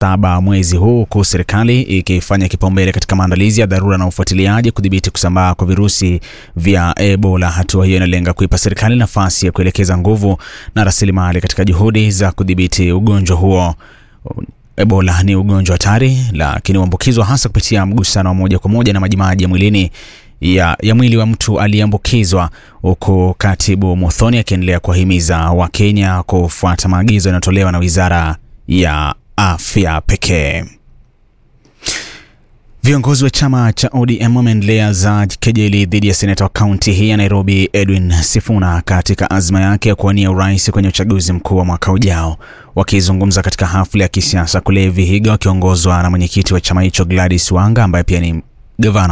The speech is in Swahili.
saba mwezi huu, huku serikali ikifanya kipaumbele katika maandalizi ya dharura na ufuatiliaji kudhibiti kusambaa kwa virusi vya Ebola. Hatua hiyo inalenga kuipa serikali nafasi ya kuelekeza nguvu na rasilimali katika juhudi za kudhibiti ugonjwa huo. Ebola ni ugonjwa hatari, lakini huambukizwa hasa kupitia mgusano wa moja kwa moja na majimaji ya mwilini ya, ya mwili wa mtu aliyeambukizwa, huku Katibu Muthoni akiendelea kuwahimiza Wakenya kufuata maagizo yanayotolewa na Wizara ya Afya pekee. Viongozi wa chama cha ODM wameendelea za kejeli dhidi ya seneta wa kaunti hii ya Nairobi Edwin Sifuna katika azma yake ya kuwania urais kwenye uchaguzi mkuu wa mwaka ujao. Wakizungumza katika hafla ya kisiasa kule Vihiga, wakiongozwa na mwenyekiti wa chama hicho Gladys Wanga ambaye pia ni gavana